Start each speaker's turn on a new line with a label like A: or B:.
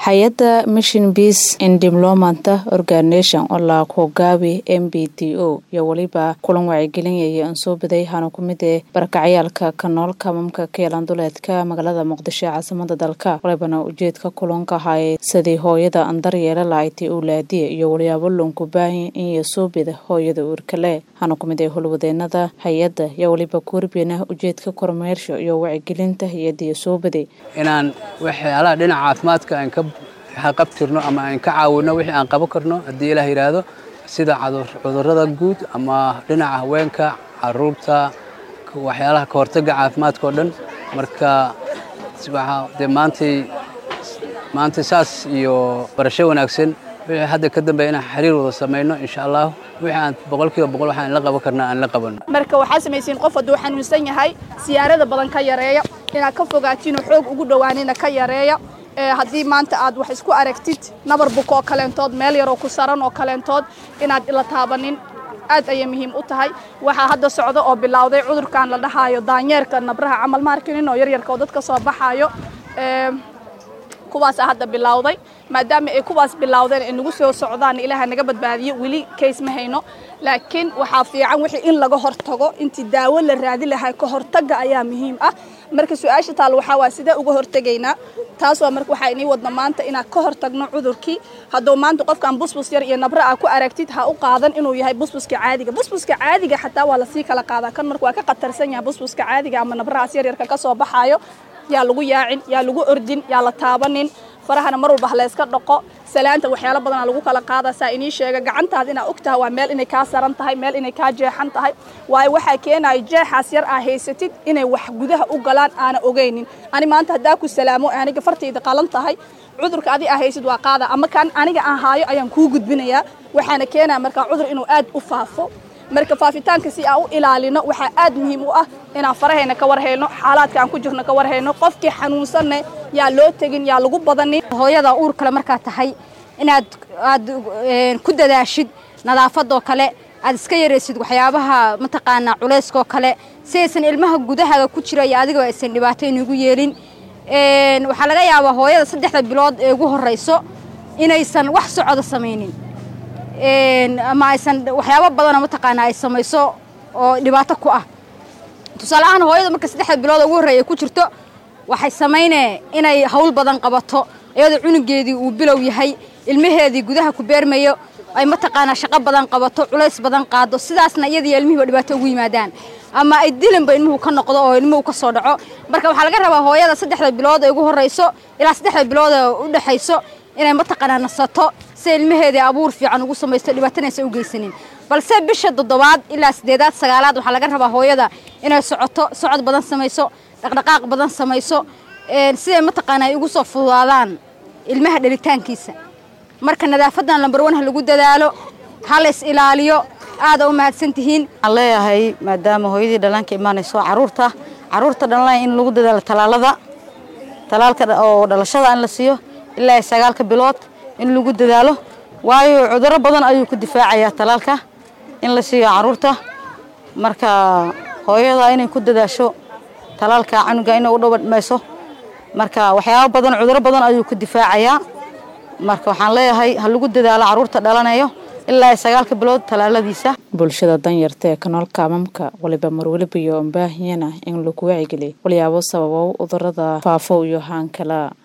A: hay-adda mission peace in development organization oo la hogaabi m b t o iyo weliba kulan wacyigelinaya aan soo baday hana ku mid ee barakacyaalka ka nool kamamka keelan duleedka magaalada muqdisho ee caasimada dalka walibana ujeedka kulanka ahaayey sidii hooyada aan daryeela lahayti owlaadiya iyo walyaabo loonku baahan in soo bida hooyada uurkale hana ku mid ee howlwadeenada hay-adda iyo weliba kuurbeena ujeedka kormeersho iyo wacyigelinta hay-addiiyo soo baday
B: inaan waxyaalaha dhinaca caafimaadka aan ka qabtirno ama aan ka caawino wixii aan qaban karno haddii ilaah yidhaahdo sida cudurrada guud ama dhinaca haweenka caruurta waxyaalaha ka hortagga caafimaadka oo dhan marka dee maantay maanta saas iyo barasho wanaagsan wixii hadda ka dambeeya inaan xiriir wada samayno insha allah wixii aan boqolkiiba boqol waxaan la qaban karnaa aan la qabanno
C: marka waxaa samaysiin qof hadduu xanuunsan yahay siyaarada badan ka yareeya inaad ka fogaatiin xoog ugu dhowaanina ka yareeya haddii maanta aad wax isku aragtid nabar buko oo kaleentood meel yaroo ku saran oo kaleentood inaad la taabanin aad ayay muhiim u tahay waxaa hadda socdo oo bilowday cudurkan la dhahaayo daanyeerka nabraha camal maarkinin oo yaryarka oo dadka soo baxaayo kuwaasa hadda bilowday maadaama ay kuwaas bilowdeen ay nagu soo socdaan ilaaha naga badbaadiyo weli kays ma hayno laakiin waxaa fiican wixii in laga hortago intii daawo la raadi lahaa ka hortagga ayaa muhiim ah marka su-aasha taal waxaa waa sidee uga hortegaynaa taas waa marka waxaa inii wadna maanta inaad ka hortagno cudurkii hadduu maanta qofkan busbus yar iyo nabra aa ku aragtid ha u qaadan inuu yahay busbuska caadiga busbuska caadiga xataa waa lasii kala qaadaa kan marka waa ka khatarsan yahay busbuska caadiga ama nabrahaas yaryarka ka soo baxaayo yaa lagu yaacin yaa lagu ordin yaa la taabanin farahana mar walba halayska dhaqo salaanta waxyaalo badanaa lagu kala qaada saa inii sheega gacantaada inaa og tahay waa meel inay kaa saran tahay meel inay kaa jeexan tahay waayo waxaa keenaya jeexaas yar aa haysatid inay wax gudaha u galaan aana ogaynin ani maanta haddaa ku salaamo aniga fartayda qalan tahay cudurka adi aa haysid waa qaada ama kan aniga aan haayo ayaan kuu gudbinayaa waxaana keenaya markaa cudur inuu aad u faafo marka faafitaanka si aan u ilaalino waxaa aad muhiim u ah inaan farahayna ka warhayno xaalaadka aan ku jirno ka warhayno qofkii xanuunsanne yaa loo tegin yaa lagu badanin
D: hooyada uur kale markaad tahay inaad aad ku dadaashid nadaafadoo kale aad iska yaraysid waxyaabaha mataqaanaa culayskoo kale si aysan ilmaha gudahaaga ku jira iyo adigoo aysan dhibaato inugu yeelin waxaa laga yaabaa hooyada saddexda bilood ee ugu horrayso inaysan wax socoda samaynin ama aysan waxyaabo badanoo mataqaanaa ay samayso oo dhibaato ku ah tusaale ahaan hooyada marka saddexda bilood ugu horreeya ku jirto waxay samaynee inay hawl badan qabato iyadoo cunugeedii uu bilow yahay ilmaheedii gudaha ku beermayo ay mataqaanaa shaqo badan qabato culays badan qaado sidaasna iyadiiyo ilmihiiba dhibaato ugu yimaadaan ama ay dilinba ilmuhu ka noqdo oo ilmuhu ka soo dhaco marka waxaa laga rabaa hooyada saddexda bilood ee ugu horrayso ilaa saddexda bilood ee u dhexayso inay mataqaanaa nasato si ilmaheedii abuur fiican ugu samaysto dhibaatanaysa u geysanin balse bisha toddobaad ilaa sideedaad sagaalaad waxaa laga rabaa hooyada inay socoto socod badan samayso dhaqdhaqaaq badan samayso siday mataqaana ay ugu soo fududaadaan ilmaha dhalitaankiisa marka nadaafadan lambar wan ha lagu dadaalo ha la is ilaaliyo aada u mahadsan tihiin
E: waxaan leeyahay maadaama hooyadii dhallaanka imaanayso caruurta caruurta dhalanaya in lagu dadaalo talaalada talaalka oo dhalashada in la siiyo ilaa sagaalka bilood in lagu dadaalo waayo cudurro badan ayuu ku difaacayaa talaalka in la siiyo caruurta marka hooyada inay ku dadaasho talaalka canuga inay u dhawdhmayso marka waxyaabo badan cudurro badan ayuu ku difaacayaa marka waxaan leeyahay ha lagu dadaalo caruurta dhalanayo ilaa sagaalka bilood talaaladiisa
A: bulshada danyarta ee kanool kaamamka waliba marweliba iyo ambaahiyana in lagu wacigeliy walyaabo sababow cudurada faafo iyo haankala